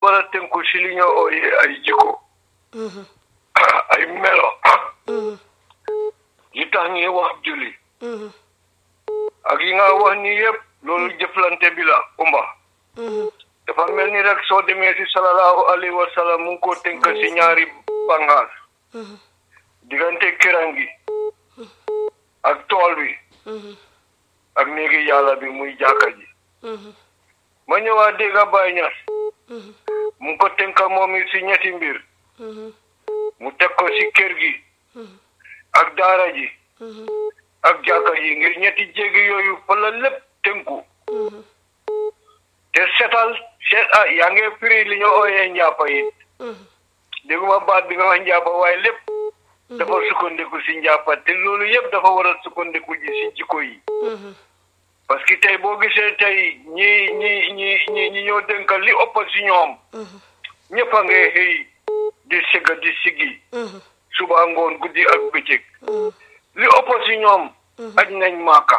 war a tënku si li ñoo ooyee ay jikko ay melo yi tax ñuy wax julli ak yi nga wax ni yëpp loolu jëflante bi la umba dafa mel ni rek soo demee si salallahu alayhi wa sallam mu ngi ko tënk si ñaari bangaas diggante këram gi ak tool bi ak néegi yàlla bi muy jàkka ji ma ñëwaat dégg nga Baay Ñas mu ngi ko tënk moom it si ñetti mbir mu teg ko si kër gi ak daara ji ak jàkka ji ngir ñetti jéggi yooyu fa la lépp tënku te setal set ah yaa ngi firi li ñu ooyee njàppa it dégguma baat bi nga wax njàppa waaye lépp dafa sukkandiku si njàppa te loolu yëpp dafa war a sukkandiku ji si jikko yi parce que tey boo gisee tey ñi ñi ñi ñi ñi ñoo dénkal li ëpp si ñoom ñëpp a ngay xëy di sëgga di siggi suba ngoon guddi ak bëccëg li ëpp si ñoom aj nañ maaka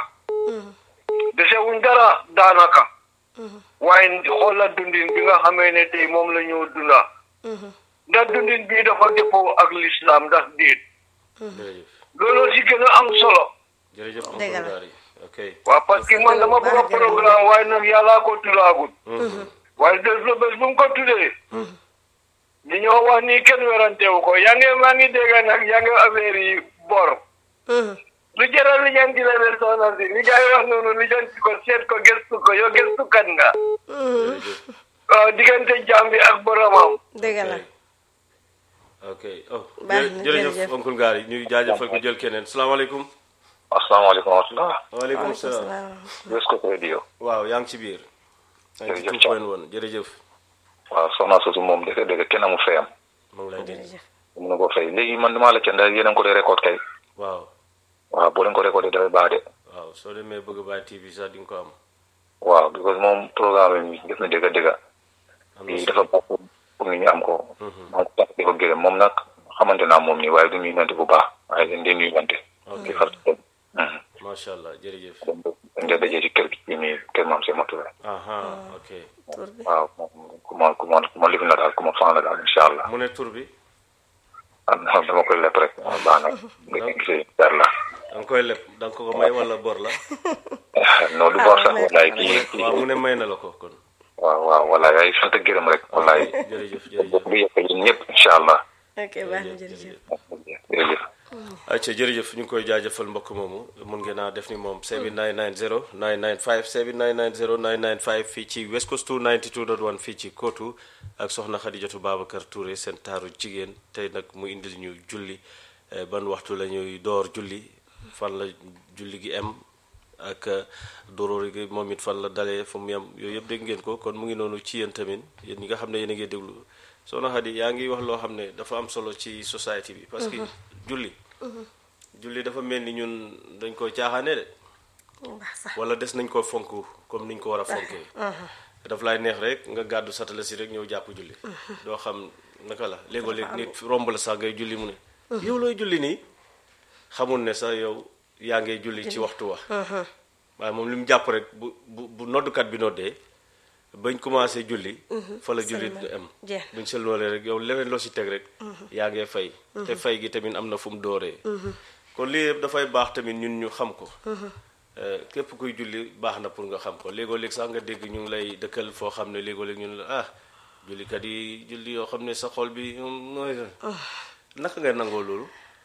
desewuñ dara daanaka waaye xoola dundin bi nga xamee ne tey moom la ñoo dunda ndax dundin bii dafa dëppoo ak lislaam ndax déet jërëjëf loolu si gën a am solo jërëjëf Dëgg la. Oncle Gary ok waaw parce que man dama bëgg a programme waaye nag yàllaa ko tuddaagut waaye des la bés bu mu ko tuddee li ñoo wax nii kenn werantewu ko yaa ngi maa ngi dégg nag yaa ngi affaire yi bor lu jaral li ñaan di la leen soxna si li gars yi wax noonu li janti ko seet ko gëstu ko yow gëstukat nga jërëjëf waaw diggante jaam bi ak boromam dëgg la ok oh Baax na, jërëjëf jërëjëf. Oncle Gary ñu jaajëfal ko jël keneen salaamaaleykum asalaamaaleykum wa rahmatulah. waaleykum waaleykum salaam salaam West Coast Radio. waaw yaa ngi ci biir Jërëjëf 92 point 1 jërëjëf waaw soxna soosu moom dëgg dëgg kenn amul fayam. mu ngi lay dégg jërëjëf mun na ko fay léegi man damaa la ca ndax yéen a ngi ko dee record kay. waaw waaw boo leen ko recordé dafay baax de. waaw soo demee bëgg bàyyi TV sax di nga ko am waaw because moom programme bi gis na dëgg dëgg. am na lii solo. dafa baax pour pour nit ñi am ko. maa ngi tax di ko gërëm moom nag xamante naa moom nii waaye du ñuy nante bu baax waaye dañ dee nuyuwante. ok di far macha allah jërëjëf dañ dee dajee ci kër gi fii nii kër maam Sey Matouré. aha ok tur bi waaw moom ku ma ku ma ku ma lifin la daal ku ma fan la daal incha allah. mu ne tur bi ah non dama koy lepp rek. waaw baax na nga gisee dara la. da nga koy leb da nga ko ko may wala bor la non du bor sax wallaay kii kii waaw mu ne may na la ko kon waaw waaw wallaay ay sant ak gërëm rek wallaay jërëjëf jërëjëf bu yëpp yéen ñëpp incha allah ok baax na jërëjëf jërëjëf acca jërëjëf ñu ngi koy jaajëfal mbokk moomu mun ngeen a def ni moom 7990 995 7990 995 fii ci West Coast 292.1 fii ci Kootu ak soxna Xadijatu Babacar Touré seen taaru jigéen tey nag mu indil ñu julli eh, ban waxtu la ñuy door julli fan la julli gi em ak doroori gi moom it fan la dalee fu mu yem yooyu yëpp dégg ngeen ko kon mu ngi noonu ci yéen tamit yéen ñi nga xam ne yéen a ngi déglu soxna Xadi yaa ngi wax loo xam ne dafa am solo ci société bi parce que julli julli dafa mel ni ñun dañ ko caaxaane de baax sax wala des nañ ko fonk comme niñ ko war a fonkee daf lay neex rek nga gàddu satala si rek ñëw jàpp julli doo xam naka la léegoo léeg nit romb la sax ngay julli mu ne yow looy julli nii xamul ne sax yow yaa ngay julli ci waxtu wa waaye moom li mu jàpp rek bu bu bu noddukat bi noddee bañ commencé julli fa la julli Sëlmal. am Jeex. buñ sëlmalee rek yow leneen loo si teg rek yaa ngee fay te fay gi tamit am na fu mu dooree kon lii yëpp dafay baax tamit ñun ñu xam ko Eh, képp kuy julli baax na pour nga xam ko léegoo léeg sax nga dégg ñu ngi lay dëkkal foo xam ne léegoo léeg ñun la ah jullikat yi julli yoo xam ne sa xol bi moom mooy naka ngay nangoo loolu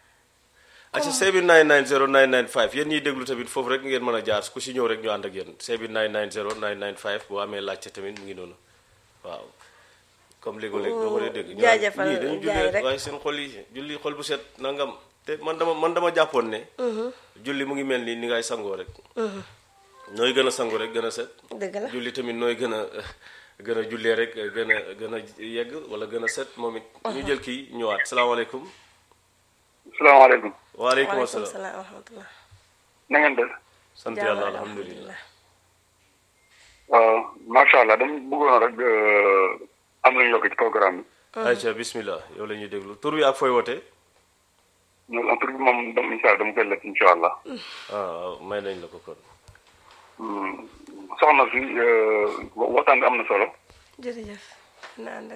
acca seebi 990 995 yéen ñiy déglu tamit foofu rek ngeen mën a jaar ku si ñëw rek ñu ànd ak yéen seebi 990 995 boo amee laajte tamit mu ngi noonu waaw comme léegoo léeg doo ko dee dégg ñu naan jaajëfal ñii dañu jaay julli rek. waaye seen xol yi julli xol bu set nangam te man dama man dama jàppoon ne julli mu ngi mel ni ni ngay sangoo rek nooy gën a sangu rek gën a set dëgg la julli tamit nooy gën a gën a jullee rek gën a gën a yegg wala gën a set moom it ñu jël kii ñëwaat salaamaaleykum salaamaaleykum waaleykum waaleykum asalaam salaam wa rahmatullah na ngeen def sant Jàmm, yàlla alhamdulilah waaw macha allah dama bëggoon rek am nañu yokk ci programme bi ayca bismillah yow la ñuy déglu tur wi ak fooy wootee ñun en tout cas moom dama incha allah dama koy lekk incha allah ah waaw may nañ la ko kon soxna si waxtaan bi am na solo jërëjëf na ànd ak